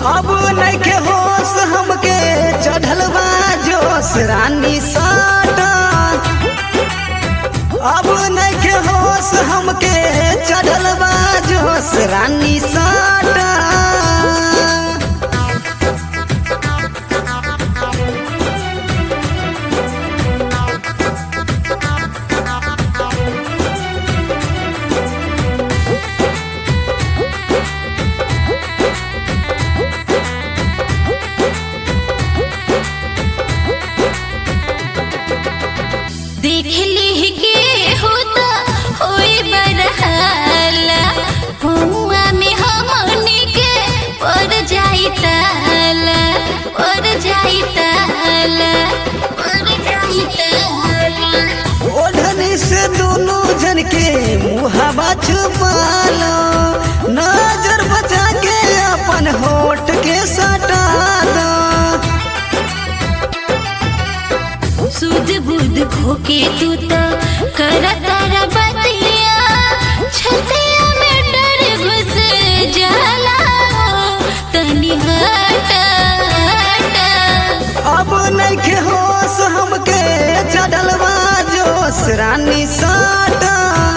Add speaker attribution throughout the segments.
Speaker 1: अब नइखे होश हमके चढ़ल बा जोश रानी साटा अब नइखे होश हमके चढ़ल बा जोश रानी साटा
Speaker 2: देख ली के होता होई बरहाला हुआ में हमनी के पर जाई ताला पर जाई ताला पर जाई ताला
Speaker 1: ओढ़नी से दोनों जन के मुहावा छुपालो नजर बचा के अपन होठ के सटा दो
Speaker 2: सुध बुध खोके तू तो कर तारा बतिया छतिया में डर घुस जाला तनी हटा हटा
Speaker 1: अब नइखे होश हमके चढ़ल बा जोश रानी साटा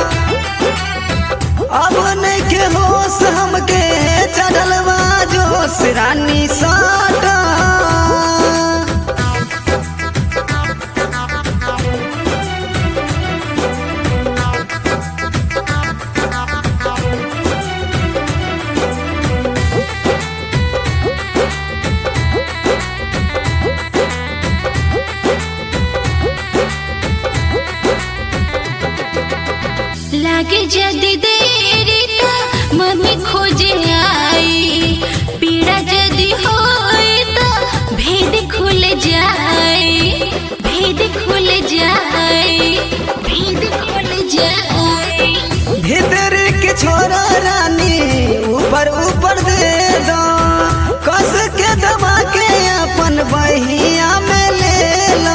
Speaker 1: अब नइखे होश हमके चढ़ल बा जोश रानी साटा
Speaker 2: लागे जदी देरी ता मम्मी खोजे आई पीड़ा जदी होई ता भेद खुल जाए भेद खुल जाए भेद खुल जाए
Speaker 1: भीतर के छोरा रानी ऊपर ऊपर दे दो कस के दबा के अपन बहिया में ले लो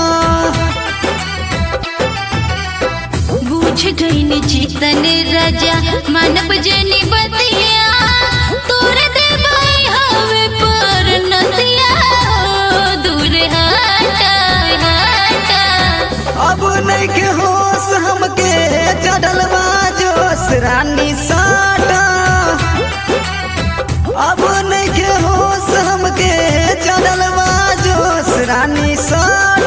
Speaker 2: बूझ गईन चेतन राजा मानव जनी बतिया तोर देवाई हवे पर नतिया ओ, दूर हटा हटा
Speaker 1: अब नहीं के होश हमके चढ़ल बा जोश रानी साटा अब नहीं के होश हमके चढ़ल बा जोश रानी साटा